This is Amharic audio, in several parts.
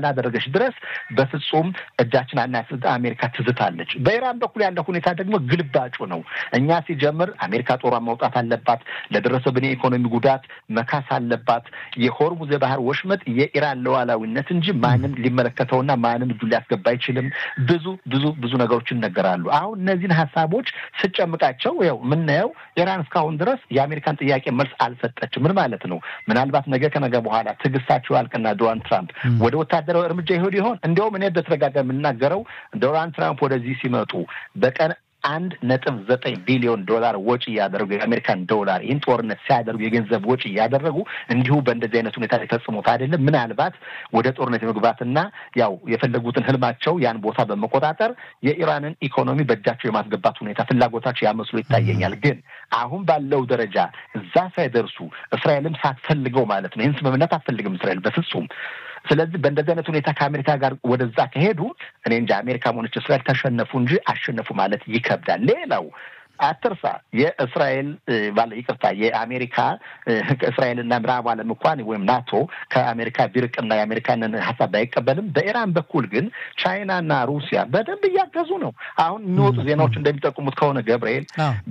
እስካላደረገች ድረስ በፍጹም እጃችን አናስጥ አሜሪካ ትዝታለች። በኢራን በኩል ያለው ሁኔታ ደግሞ ግልባጩ ነው። እኛ ሲጀምር አሜሪካ ጦሯን መውጣት አለባት፣ ለደረሰብን የኢኮኖሚ ጉዳት መካስ አለባት። የሆርሙዝ የባህር ወሽመጥ የኢራን ሉዓላዊነት እንጂ ማንም ሊመለከተውና ማንም እጁ ሊያስገባ አይችልም። ብዙ ብዙ ብዙ ነገሮች ይነገራሉ። አሁን እነዚህን ሀሳቦች ስጨምቃቸው ያው የምናየው ኢራን እስካሁን ድረስ የአሜሪካን ጥያቄ መልስ አልሰጠችም። ምን ማለት ነው? ምናልባት ነገ ከነገ በኋላ ትዕግስታቸው ያልቅና ዶናልድ ትራምፕ ወደ ወታደራዊ እርምጃ ይሄዱ ይሆን? እንዲያውም እኔ በተደጋጋሚ የምናገረው ዶናልድ ትራምፕ ወደዚህ ሲመጡ በቀን አንድ ነጥብ ዘጠኝ ቢሊዮን ዶላር ወጪ እያደረጉ የአሜሪካን ዶላር ይህን ጦርነት ሲያደርጉ የገንዘብ ወጪ እያደረጉ እንዲሁ በእንደዚህ አይነት ሁኔታ ሊፈጽሙት አይደለም። ምናልባት ወደ ጦርነት የመግባትና ያው የፈለጉትን ህልማቸው ያን ቦታ በመቆጣጠር የኢራንን ኢኮኖሚ በእጃቸው የማስገባት ሁኔታ ፍላጎታቸው ያመስሎ ይታየኛል። ግን አሁን ባለው ደረጃ እዛ ሳይደርሱ እስራኤልም ሳትፈልገው ማለት ነው ይህን ስምምነት አትፈልግም እስራኤል በፍጹም ስለዚህ በእንደዚህ አይነት ሁኔታ ከአሜሪካ ጋር ወደዛ ከሄዱ እኔ እንጂ አሜሪካ ሆነች እስራኤል ተሸነፉ እንጂ አሸነፉ ማለት ይከብዳል። ሌላው አትርሳ የእስራኤል ባለ ይቅርታ የአሜሪካ እስራኤልና ምዕራብ ዓለም እንኳን ወይም ናቶ ከአሜሪካ ቢርቅና የአሜሪካንን ሀሳብ ባይቀበልም በኢራን በኩል ግን ቻይናና ሩሲያ በደንብ እያገዙ ነው። አሁን የሚወጡ ዜናዎች እንደሚጠቁሙት ከሆነ ገብርኤል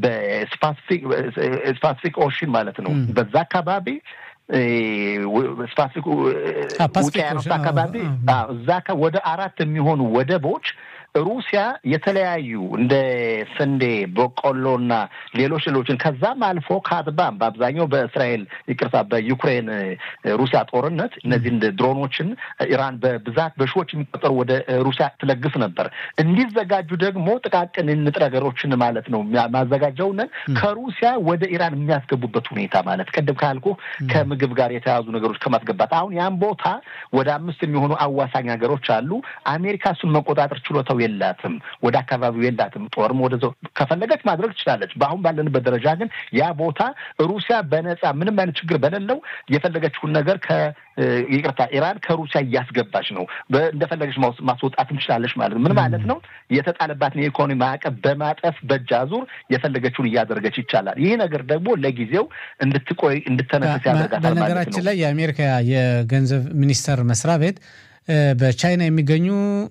በስፓሲፊክ ኦሽን ማለት ነው በዛ አካባቢ ስፓሲፊክ ውቅያኖስ አካባቢ እዛ ወደ አራት የሚሆኑ ወደቦች ሩሲያ የተለያዩ እንደ ስንዴ፣ በቆሎና ሌሎች ሌሎችን ከዛም አልፎ ካትባም በአብዛኛው በእስራኤል ይቅርታ፣ በዩክሬን ሩሲያ ጦርነት እነዚህን ድሮኖችን ኢራን በብዛት በሺዎች የሚቆጠሩ ወደ ሩሲያ ትለግስ ነበር። እንዲዘጋጁ ደግሞ ጥቃቅን ንጥረ ነገሮችን ማለት ነው ማዘጋጀውንን ከሩሲያ ወደ ኢራን የሚያስገቡበት ሁኔታ ማለት ቅድም ካልኩ ከምግብ ጋር የተያዙ ነገሮች ከማስገባት አሁን ያን ቦታ ወደ አምስት የሚሆኑ አዋሳኝ ሀገሮች አሉ። አሜሪካ እሱን መቆጣጠር ችሎታው የላትም። ወደ አካባቢው የላትም። ጦርም ወደ ከፈለገች ማድረግ ትችላለች። በአሁን ባለንበት ደረጃ ግን ያ ቦታ ሩሲያ በነፃ ምንም አይነት ችግር በሌለው የፈለገችውን ነገር ከ ይቅርታ ኢራን ከሩሲያ እያስገባች ነው። እንደፈለገች ማስወጣትም ትችላለች ማለት ነው። ምን ማለት ነው? የተጣለባትን የኢኮኖሚ ማዕቀብ በማጠፍ በእጅ አዙር የፈለገችውን እያደረገች ይቻላል። ይህ ነገር ደግሞ ለጊዜው እንድትቆይ እንድተነፍስ ያደርጋታል ማለት ነው። በነገራችን ላይ የአሜሪካ የገንዘብ ሚኒስቴር መስሪያ ቤት በቻይና የሚገኙ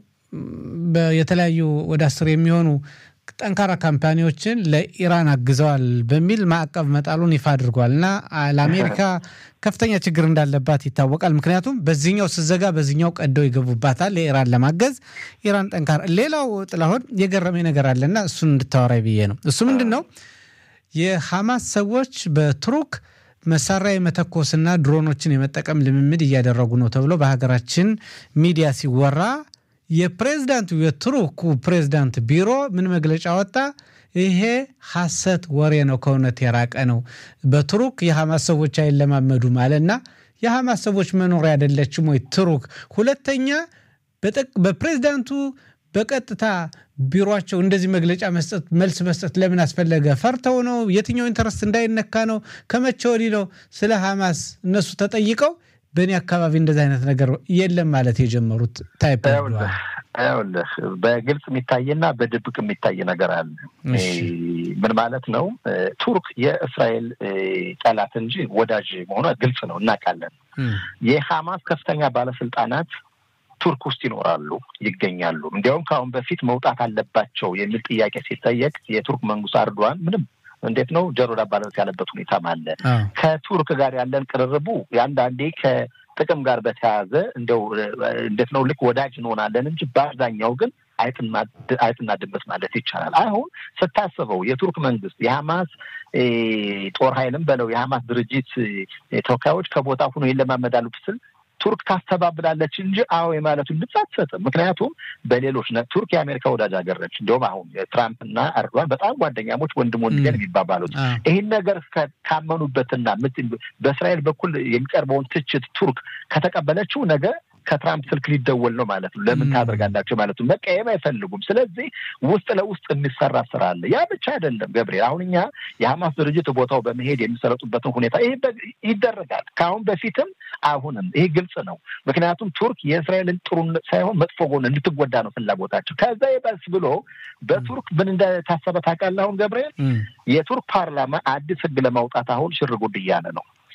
የተለያዩ ወደ አስር የሚሆኑ ጠንካራ ካምፓኒዎችን ለኢራን አግዘዋል በሚል ማዕቀብ መጣሉን ይፋ አድርጓል እና ለአሜሪካ ከፍተኛ ችግር እንዳለባት ይታወቃል። ምክንያቱም በዚህኛው ስዘጋ በዚህኛው ቀደው ይገቡባታል ለኢራን ለማገዝ ኢራን ጠንካራ። ሌላው ጥላሁን የገረመኝ ነገር አለና እሱን እንድታወራይ ብዬ ነው። እሱ ምንድን ነው የሐማስ ሰዎች በቱርክ መሳሪያ የመተኮስና ድሮኖችን የመጠቀም ልምምድ እያደረጉ ነው ተብሎ በሀገራችን ሚዲያ ሲወራ የፕሬዝዳንቱ የቱርኩ ፕሬዝዳንት ቢሮ ምን መግለጫ ወጣ? ይሄ ሐሰት ወሬ ነው፣ ከእውነት የራቀ ነው። በቱርክ የሐማስ ሰዎች አይለማመዱም አለና የሐማስ ሰዎች መኖሪያ አይደለችም ወይ ቱርክ? ሁለተኛ በፕሬዝዳንቱ በቀጥታ ቢሮቸው እንደዚህ መግለጫ መስጠት መልስ መስጠት ለምን አስፈለገ? ፈርተው ነው? የትኛው ኢንተረስት እንዳይነካ ነው? ከመቼ ወዲህ ነው ስለ ሐማስ እነሱ ተጠይቀው በእኔ አካባቢ እንደዚህ አይነት ነገር የለም ማለት የጀመሩት? ታይፕ ይኸውልህ በግልጽ የሚታይና በድብቅ የሚታይ ነገር አለ። ምን ማለት ነው? ቱርክ የእስራኤል ጠላት እንጂ ወዳጅ መሆኗ ግልጽ ነው፣ እናውቃለን። የሐማስ ከፍተኛ ባለስልጣናት ቱርክ ውስጥ ይኖራሉ፣ ይገኛሉ። እንዲያውም ከአሁን በፊት መውጣት አለባቸው የሚል ጥያቄ ሲጠየቅ የቱርክ መንግስት አርዷን ምንም እንዴት ነው ጆሮ ዳባ ልበስ ያለበት ሁኔታም አለ። ከቱርክ ጋር ያለን ቅርርቡ የአንዳንዴ ከጥቅም ጋር በተያያዘ እንደው እንዴት ነው ልክ ወዳጅ እንሆናለን እንጂ በአብዛኛው ግን አይጥና ድመት ማለት ይቻላል። አሁን ስታስበው የቱርክ መንግስት የሐማስ ጦር ኃይልም በለው የሐማስ ድርጅት ተወካዮች ከቦታ ሁኖ ይለማመዳሉ ስል ቱርክ ታስተባብላለች እንጂ አዎ የማለቱን ድምፅ አትሰጥም። ምክንያቱም በሌሎች ቱርክ የአሜሪካ ወዳጅ ሀገር ነች። እንዲሁም አሁን ትራምፕና ኤርዶዋን በጣም ጓደኛሞች ወንድም ወንድገን የሚባባሉት ይህን ነገር ካመኑበትና በእስራኤል በኩል የሚቀርበውን ትችት ቱርክ ከተቀበለችው ነገ ከትራምፕ ስልክ ሊደወል ነው ማለት ነው። ለምን ታደርጋላቸው ማለት ነው። መቀየም አይፈልጉም። ስለዚህ ውስጥ ለውስጥ የሚሰራ ስራ አለ። ያ ብቻ አይደለም ገብርኤል። አሁን እኛ የሐማስ ድርጅት ቦታው በመሄድ የሚሰለጡበትን ሁኔታ ይህ ይደረጋል። ከአሁን በፊትም አሁንም ይህ ግልጽ ነው። ምክንያቱም ቱርክ የእስራኤልን ጥሩ ሳይሆን መጥፎ ጎን እንድትጎዳ ነው ፍላጎታቸው። ከዛ ይበስ ብሎ በቱርክ ምን እንደታሰበ ታውቃለህ? አሁን ገብርኤል የቱርክ ፓርላማ አዲስ ህግ ለማውጣት አሁን ሽር ጉድ እያለ ነው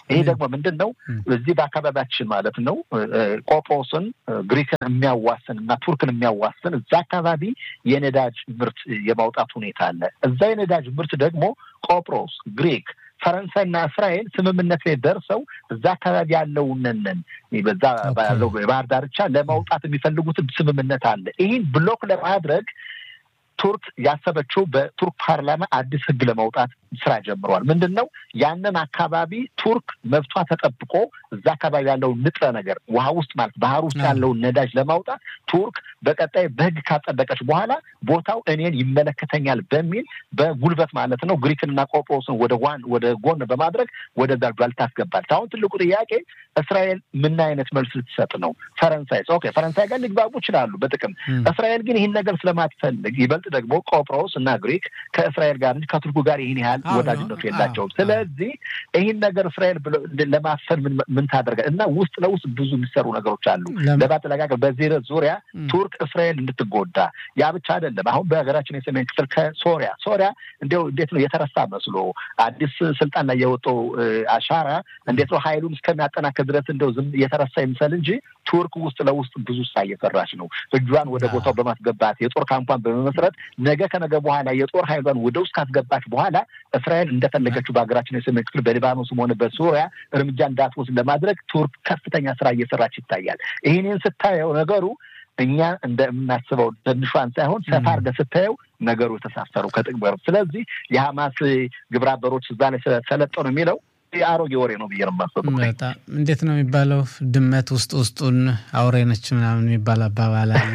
ይሄ ደግሞ ምንድን ነው? እዚህ በአካባቢያችን ማለት ነው ቆጵሮስን ግሪክን የሚያዋስን እና ቱርክን የሚያዋስን እዛ አካባቢ የነዳጅ ምርት የማውጣት ሁኔታ አለ። እዛ የነዳጅ ምርት ደግሞ ቆጵሮስ፣ ግሪክ ፈረንሳይና እስራኤል ስምምነት ላይ ደርሰው እዛ አካባቢ ያለውንንን በዛ ያለው የባህር ዳርቻ ለማውጣት የሚፈልጉትን ስምምነት አለ። ይህን ብሎክ ለማድረግ ቱርክ ያሰበችው በቱርክ ፓርላማ አዲስ ሕግ ለማውጣት ስራ ጀምረዋል። ምንድን ነው ያንን አካባቢ ቱርክ መብቷ ተጠብቆ እዛ አካባቢ ያለውን ንጥረ ነገር ውሃ ውስጥ ማለት ባህር ውስጥ ያለውን ነዳጅ ለማውጣት ቱርክ በቀጣይ በሕግ ካጸደቀች በኋላ ቦታው እኔን ይመለከተኛል በሚል በጉልበት ማለት ነው ግሪክንና ቆጵሮስን ወደ ዋን ወደ ጎን በማድረግ ወደዛ ጇል ታስገባለች። አሁን ትልቁ ጥያቄ እስራኤል ምን አይነት መልስ ልትሰጥ ነው? ፈረንሳይ ኦኬ፣ ፈረንሳይ ጋር ሊግባቡ ይችላሉ በጥቅም እስራኤል ግን ይህን ነገር ስለማትፈልግ ይበልጥ ደግሞ ቆጵሮስ እና ግሪክ ከእስራኤል ጋር እንጂ ከቱርኩ ጋር ይህን ያህል ወዳጅነቱ የላቸውም። ስለዚህ ይህን ነገር እስራኤል ለማፈን ምን ታደርጋል እና ውስጥ ለውስጥ ብዙ የሚሰሩ ነገሮች አሉ ለማጠለቃቀል በዚህ ዙሪያ ቱርክ እስራኤል እንድትጎዳ ያ ብቻ አይደለም። አሁን በሀገራችን የሰሜን ክፍል ከሶሪያ ሶሪያ እንዲያው እንዴት ነው የተረሳ መስሎ አዲስ ስልጣን ላይ የወጣው አሻራ እንዴት ነው ሀይሉን እስከሚያጠናክር ድረስ እንደው ዝም የተረሳ ይምሰል እንጂ ቱርክ ውስጥ ለውስጥ ብዙ ስራ እየሰራች ነው። እጇን ወደ ቦታው በማስገባት የጦር ካምፓን በመመስረት ነገ ከነገ በኋላ የጦር ሀይሏን ወደ ውስጥ ካስገባች በኋላ እስራኤል እንደፈለገችው በሀገራችን የሰሜን ክፍል በሊባኖስም ሆነ በሱሪያ እርምጃ እንዳትወስድ ለማድረግ ቱርክ ከፍተኛ ስራ እየሰራች ይታያል። ይህንን ስታየው ነገሩ እኛ እንደምናስበው ትንሿን ሳይሆን ሰፋ አድርገህ ስታየው ነገሩ የተሳሰሩ ከጥቅበሩ ስለዚህ የሀማስ ግብረ አበሮች እዛ ላይ ሰለጠኑ የሚለው የአሮጌ ወሬ ነው ብዬ ነው የማስበው። በጣም እንዴት ነው የሚባለው? ድመት ውስጥ ውስጡን አውሬ ነች ምናምን የሚባል አባባል አለ።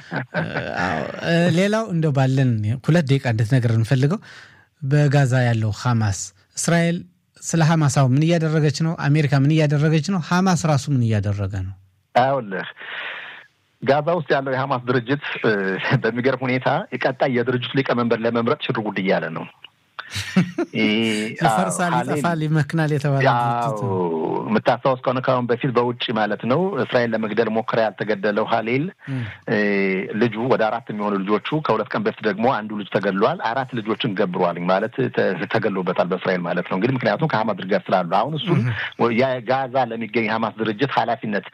ሌላው እንደው ባለን ሁለት ደቂቃ እንድትነግር እንፈልገው በጋዛ ያለው ሀማስ እስራኤል ስለ ሀማስ አሁን ምን እያደረገች ነው? አሜሪካ ምን እያደረገች ነው? ሀማስ ራሱ ምን እያደረገ ነው? አውልህ ጋዛ ውስጥ ያለው የሀማስ ድርጅት በሚገርም ሁኔታ የቀጣይ የድርጅቱ ሊቀመንበር ለመምረጥ ሽር ጉድ እያለ ነው። ይፈርሳል፣ ይጠፋል፣ ይመክናል የተባለ የምታስታውስ ከሆነ ከአሁን በፊት በውጭ ማለት ነው እስራኤል ለመግደል ሞከረ ያልተገደለው ሀሌል ልጁ ወደ አራት የሚሆኑ ልጆቹ ከሁለት ቀን በፊት ደግሞ አንዱ ልጅ ተገድሏል። አራት ልጆችን ገብሯል ማለት ተገድሎበታል በእስራኤል ማለት ነው። እንግዲህ ምክንያቱም ከሀማስ ድርጅት ስላሉ አሁን እሱን ጋዛ ለሚገኝ የሀማስ ድርጅት ኃላፊነት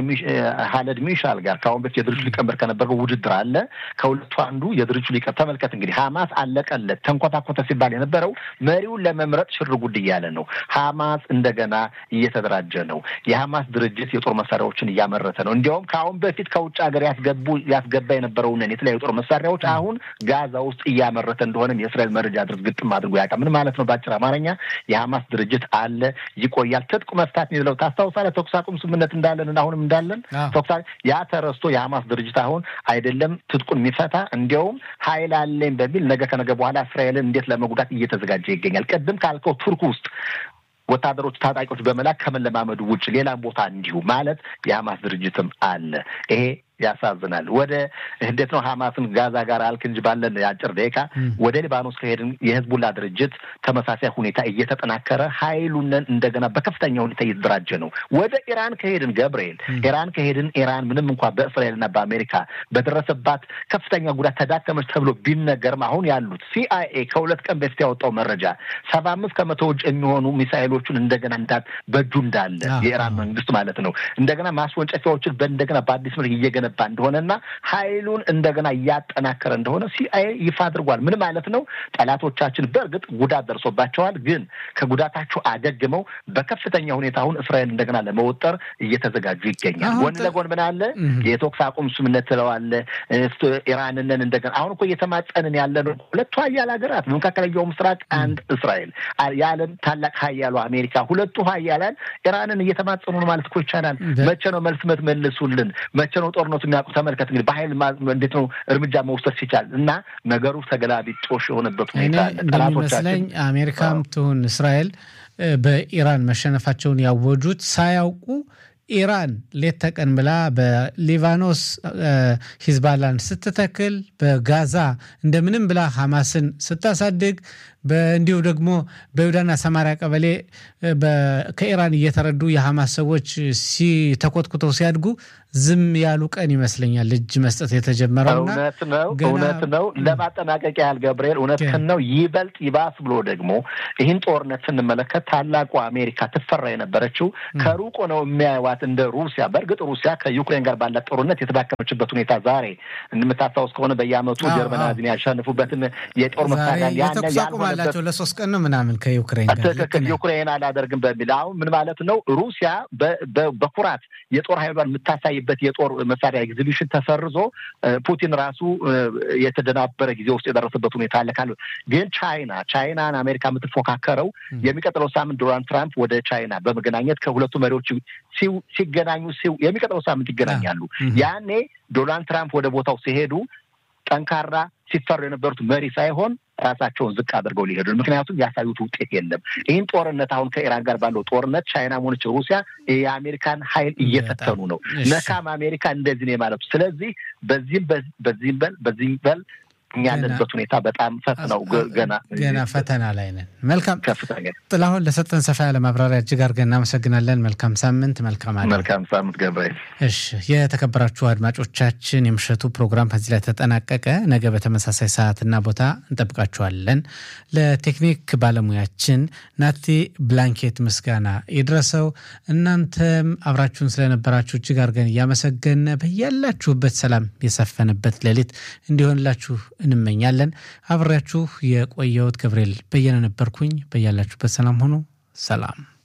ሀለድ ሚሻል ጋር ከአሁን በፊት የድርጅቱ ሊቀመንበር ከነበረው ውድድር አለ። ከሁለቱ አንዱ የድርጅቱ ሊቀ ተመልከት እንግዲህ ሀማስ አለቀለት ተንኮታኮተ ሲባል የነበረው መሪውን ለመምረጥ ሽር ጉድ እያለ ነው። ሀማስ እንደገና እየተደራጀ ነው። የሀማስ ድርጅት የጦር መሳሪያዎችን እያመረተ ነው። እንዲያውም ከአሁን በፊት ከውጭ ሀገር ያስገቡ ያስገባ የነበረውን የተለያዩ ጦር መሳሪያዎች አሁን ጋዛ ውስጥ እያመረተ እንደሆነም የእስራኤል መረጃ ድርጅት ግጥም አድርጎ ያውቃል። ምን ማለት ነው? በአጭር አማርኛ የሀማስ ድርጅት አለ፣ ይቆያል። ትጥቅ መፍታት የሚለው ታስታውሳለህ? ተኩስ አቁም ስምምነት እንዳለን አሁንም እንዳለን ተኩስ ያ ተረስቶ የሀማስ ድርጅት አሁን አይደለም ትጥቁን የሚፈታ እንዲያውም ሀይል አለኝ በሚል ነገ ከነገ በኋላ እስራኤልን እንዴት ለመጉዳት እየተዘጋጀ ይገኛል። ቅድም ካልከው ቱርክ ውስጥ ወታደሮች ታጣቂዎች በመላክ ከመለማመዱ ውጭ ሌላም ቦታ እንዲሁ ማለት የሀማስ ድርጅትም አለ። ይሄ ያሳዝናል። ወደ እንዴት ነው ሀማስን ጋዛ ጋር አልክ እንጂ ባለን የአጭር ደቂቃ ወደ ሊባኖስ ከሄድን የህዝቡላ ድርጅት ተመሳሳይ ሁኔታ እየተጠናከረ ሀይሉንን እንደገና በከፍተኛ ሁኔታ እየተደራጀ ነው። ወደ ኢራን ከሄድን ገብርኤል ኢራን ከሄድን ኢራን ምንም እንኳ በእስራኤልና በአሜሪካ በደረሰባት ከፍተኛ ጉዳት ተዳከመች ተብሎ ቢነገርም አሁን ያሉት ሲአይኤ ከሁለት ቀን በፊት ያወጣው መረጃ ሰባ አምስት ከመቶ ውጭ የሚሆኑ ሚሳይሎቹን እንደገና እንዳት በእጁ እንዳለ የኢራን መንግስት ማለት ነው እንደገና ማስወንጨፊያዎችን በእንደገና በአዲስ መልክ እየገነ እየገነባ እንደሆነና ሀይሉን እንደገና እያጠናከረ እንደሆነ ሲአይኤ ይፋ አድርጓል። ምን ማለት ነው? ጠላቶቻችን በእርግጥ ጉዳት ደርሶባቸዋል፣ ግን ከጉዳታቸው አገግመው በከፍተኛ ሁኔታ አሁን እስራኤል እንደገና ለመወጠር እየተዘጋጁ ይገኛል። ጎን ለጎን ምን አለ? የተኩስ አቁም ስምምነት ትለዋለ ኢራንንን እንደገና አሁን እኮ እየተማጸንን ያለ ነው። ሁለቱ ሀያል ሀገራት በመካከለኛው ምስራቅ አንድ እስራኤል፣ የዓለም ታላቅ ሀያሉ አሜሪካ፣ ሁለቱ ሀያላን ኢራንን እየተማጸኑ ነው ማለት እኮ ይቻላል። መቼ ነው መልስ መልሱልን? መቼ ነው ጦርነቱ የሚያውቁ? ተመልከት እንግዲህ በሀይል እንዴት ነው እርምጃ መውሰድ ሲቻል እና ነገሩ ተገላቢጦሽ የሆነበት ሁኔታ እንደሚመስለኝ አሜሪካም ትሁን እስራኤል በኢራን መሸነፋቸውን ያወጁት ሳያውቁ ኢራን ሌት ተቀን ብላ በሊባኖስ ሂዝባላን ስትተክል በጋዛ እንደምንም ብላ ሐማስን ስታሳድግ እንዲሁ ደግሞ በይሁዳና ሰማሪያ ቀበሌ ከኢራን እየተረዱ የሐማስ ሰዎች ሲተኮትኩተው ሲያድጉ ዝም ያሉ ቀን ይመስለኛል እጅ መስጠት የተጀመረው። እውነት ነው፣ እውነት ነው። ለማጠናቀቅ ያህል ገብርኤል፣ እውነትህን ነው። ይበልጥ ይባስ ብሎ ደግሞ ይህን ጦርነት ስንመለከት ታላቁ አሜሪካ ትፈራ የነበረችው ከሩቅ ነው የሚያዩዋት እንደ ሩሲያ። በእርግጥ ሩሲያ ከዩክሬን ጋር ባላት ጦርነት የተዳከመችበት ሁኔታ ዛሬ እንደምታስታውስ ከሆነ በየዓመቱ ጀርመን ናዚን ያሸንፉበትን የጦር መሳሪያ የተኩስ አቁም አላቸው ለሶስት ቀን ነው ምናምን ከዩክሬን ጋር ትክክል። ዩክሬን አላደርግም በሚል አሁን ምን ማለት ነው? ሩሲያ በኩራት የጦር ኃይሏን የምታሳይበት የጦር መሳሪያ ኤግዚቢሽን ተሰርዞ ፑቲን ራሱ የተደናበረ ጊዜ ውስጥ የደረሰበት ሁኔታ አለ። ካለ ግን ቻይና ቻይናን አሜሪካ የምትፎካከረው የሚቀጥለው ሳምንት ዶናልድ ትራምፕ ወደ ቻይና በመገናኘት ከሁለቱ መሪዎች ሲገናኙ የሚቀጥለው ሳምንት ይገናኛሉ። ያኔ ዶናልድ ትራምፕ ወደ ቦታው ሲሄዱ ጠንካራ ሲፈሩ የነበሩት መሪ ሳይሆን ራሳቸውን ዝቅ አድርገው ሊሄዱ ምክንያቱም ያሳዩት ውጤት የለም። ይህን ጦርነት አሁን ከኢራን ጋር ባለው ጦርነት ቻይና ሆነች ሩሲያ የአሜሪካን ኃይል እየፈተኑ ነው። ነካም አሜሪካ እንደዚህ ነው የማለቱ። ስለዚህ በዚህም በዚህም በል በዚህም በል እኛ ያለንበት ሁኔታ በጣም ፈትነው ገና ገና ፈተና ላይ ነን። መልካም ከፍተኛ ጥላሁን፣ ለሰጠን ሰፋ ያለ ማብራሪያ እጅግ አድርገን እናመሰግናለን። መልካም ሳምንት። መልካም አለ መልካም ሳምንት ገብርኤል። እሺ፣ የተከበራችሁ አድማጮቻችን የምሽቱ ፕሮግራም ከዚህ ላይ ተጠናቀቀ። ነገ በተመሳሳይ ሰዓትና ቦታ እንጠብቃችኋለን። ለቴክኒክ ባለሙያችን ናቲ ብላንኬት ምስጋና ይድረሰው። እናንተም አብራችሁን ስለነበራችሁ እጅግ አድርገን እያመሰገን በያላችሁበት ሰላም የሰፈነበት ሌሊት እንዲሆንላችሁ እንመኛለን። አብሬያችሁ የቆየሁት ገብርኤል በየነ ነበርኩኝ። በያላችሁበት ሰላም ሆኑ። ሰላም